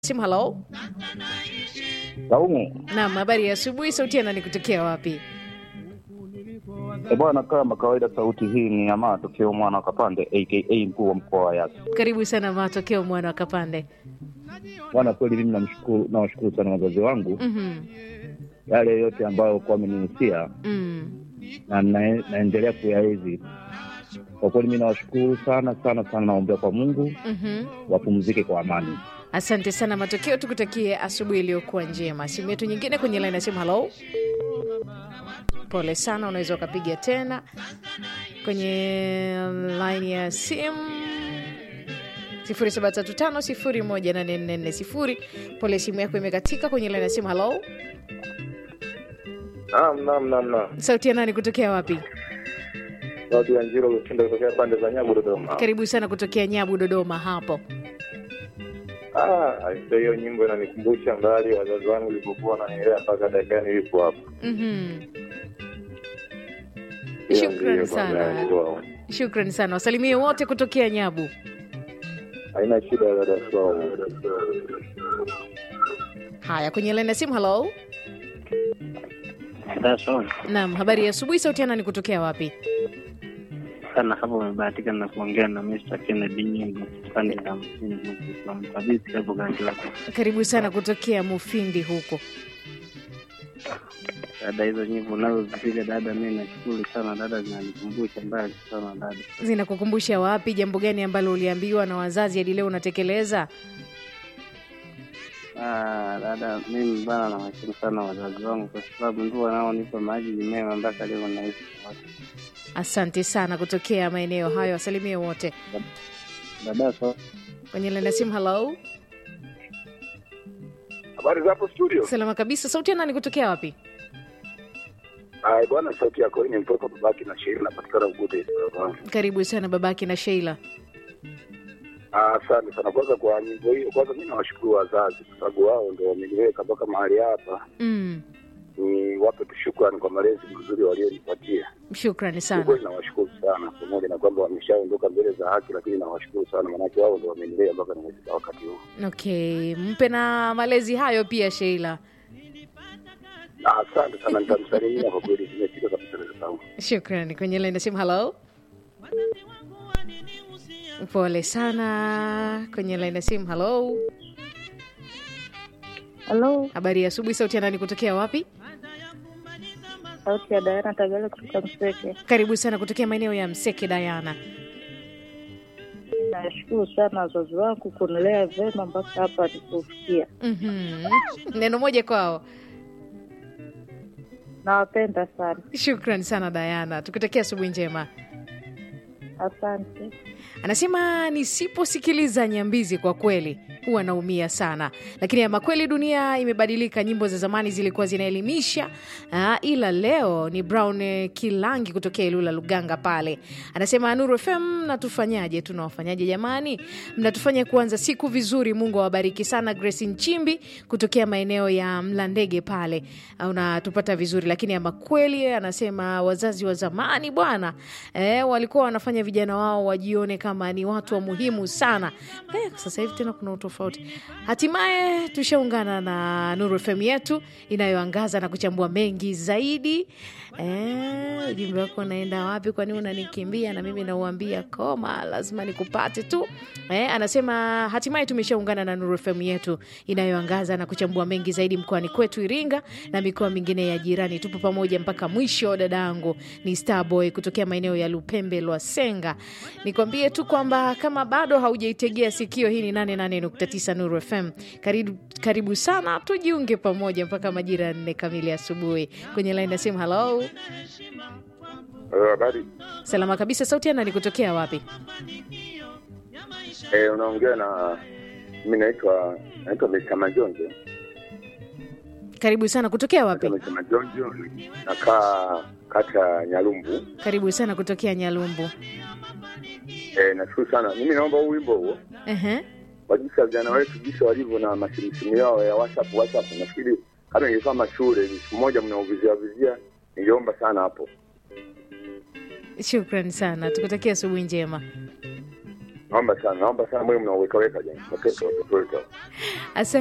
simu. Halo, Saumu naam, habari ya asubuhi. Sauti ya nani kutokea wapi? e bwana, kama kawaida, sauti hii ni ya matokeo mwana wa Kapande aka mkuu wa mkoa wa Yasi. Karibu sana matokeo mwana wa Kapande. Bwana, kweli mimi namshukuru, nawashukuru sana wazazi wangu Mhm, yale yote ambayo kwa amenihusia mm. na na- naendelea kuyaenzi. Kwa kweli mimi nawashukuru sana sana sana, naombea kwa Mungu Mhm. wapumzike kwa amani. Asante sana matokeo, tukutakie asubuhi iliyokuwa njema. Simu yetu nyingine kwenye line ya simu. Halo, pole sana, unaweza ukapiga tena kwenye line ya simu 0735018440. Pole, simu yako imekatika kwenye line ya simu. Halo, Naam, naam, naam, naam. sauti ya nani kutokea wapi? Sauti ya Njiro Lushinda kutokea pande za Nyabu, Dodoma. Karibu sana kutokea Nyabu, Dodoma hapo. Ah, aise, hiyo nyimbo inanikumbusha mbali wazazi wangu walipokuwa wananilea mpaka dakika nilipo hapo. Mhm. Hiyo Shukrani ndiyo sana. baba yangu wao. Shukrani sana, wasalimie wote kutokea Nyabu. Haina shida ya dada Swau. Haya, kwenye line ya simu. Halo, Daso naam, habari ya asubuhi. Sauti ya nani kutokea wapi? sana hapo, umebahatika na kuongea na Mr. Kennedy Nyingo pande za mjini huku kwa mkabisi hapo ganji lako. Karibu sana kutokea Mufindi huko. Dada, hizo nyimbo unazozipiga dada, mi nashukuru sana dada, zinanikumbusha mbali sana dada. Zinakukumbusha wapi? Jambo gani ambalo uliambiwa na wazazi hadi leo unatekeleza? Ah, dada, mimi bana nawashukuru sana wazazi wangu kwa sababu ndio wanaonipa maadili mema mpaka leo naishi. Asante sana kutokea maeneo hayo, wasalimie wote Dada, so kwenye line ya simu. Halo, Habari zapo studio. salama kabisa. Sauti ya nani kutokea wapi? Ai bwana, sauti yako hii ni mtoto babaki na shairi napatikana Ugute. Karibu sana babaki na Sheila. Ah, Asante sana kwanza kwa nyimbo hiyo. Kwanza mimi nawashukuru wazazi kwa sababu wao ndio wameniweka mpaka mahali hapa. Mm, Ni wape tu shukrani kwa malezi mazuri walionipatia. shukrani Kwa sana. kweli nawashukuru sana, pamoja na kwamba wameshaondoka mbele za haki, lakini nawashukuru sana, maanake wao ndio wamenilea mpaka nimefika wakati huu. Okay, mpe na malezi hayo pia Sheila. Ah, Asante sana, nitamsalimia kwa kweli, zimefika kabisa dada zangu. Shukrani. Kwenye line ya simu. Halo, pole sana. Kwenye line ya simu. Halo, Halo, habari ya asubuhi. Sauti ya nani kutokea wapi? sauti ya Diana Tagale kutoka Mseke. Karibu sana kutokea maeneo ya Mseke. Dayana, Nashukuru sana wazazi wangu kunilea vyema mpaka hapa nilipofikia. Mhm. neno moja kwao. Nawapenda sana, Shukran sana Dayana, tukutakia asubuhi njema. asante. Anasema nisiposikiliza nyambizi kwa kweli huwa naumia sana, lakini ama kweli dunia imebadilika. Nyimbo za zamani zilikuwa zinaelimisha, ah, ila leo ni Brown eh, Kilangi kutokea Ilula Luganga pale. Anasema Nuru FM, natufanyaje? Tunawafanyaje jamani? Mnatufanya kuanza siku vizuri. Mungu awabariki sana. Grace Nchimbi kutokea maeneo ya Mlandege pale, ah, unatupata vizuri, lakini ama kweli anasema wazazi wa zamani bwana, eh, walikuwa wanafanya vijana wao wajione kama ni watu wa muhimu sana. Eh, sasa hivi tena kuna utofauti. Hatimaye tushaungana na Nuru FM yetu inayoangaza na kuchambua mengi zaidi. Eh, ujumbe wako unaenda wapi? Kwani unanikimbia na mimi nauambia koma, lazima nikupate tu. Eh, anasema hatimaye tumeshaungana na Nuru FM yetu inayoangaza na kuchambua mengi zaidi mkoani kwetu Iringa na mikoa mingine ya jirani. Tupo pamoja mpaka mwisho. Dadangu ni Starboy kutokea maeneo ya Lupembe Lwasenga. Nikwambie tu kwamba kama bado haujaitegea sikio, hii ni 88.9 Nuru FM. Karibu, karibu sana, tujiunge pamoja mpaka majira ya nne kamili asubuhi. Kwenye laini ya simu, halo, Eh, Habari. salama kabisa. Sauti ya nani kutokea wapi? Eh, unaongea na mimi naitwa naitwa Mr. Majonjo. Karibu sana kutokea wapi? Naitwa Mr. Majonjo. Nakaa kata ya Nyalumbu. Karibu sana kutokea Nyalumbu. Eh, nashukuru sana. Mimi naomba huu wimbo huo Ehe. kwa jinsi ya vijana wetu jinsi walivyo na masimusimu yao ya WhatsApp WhatsApp. Nafikiri kama ingekuwa mashule ni siku moja mnaovizia vizia, ningeomba sana hapo. Shukran sana, tukutakia asubuhi njema. naomba sana naomba sana mwe mnawekaweka jani watoto watoto wetu hao. Asante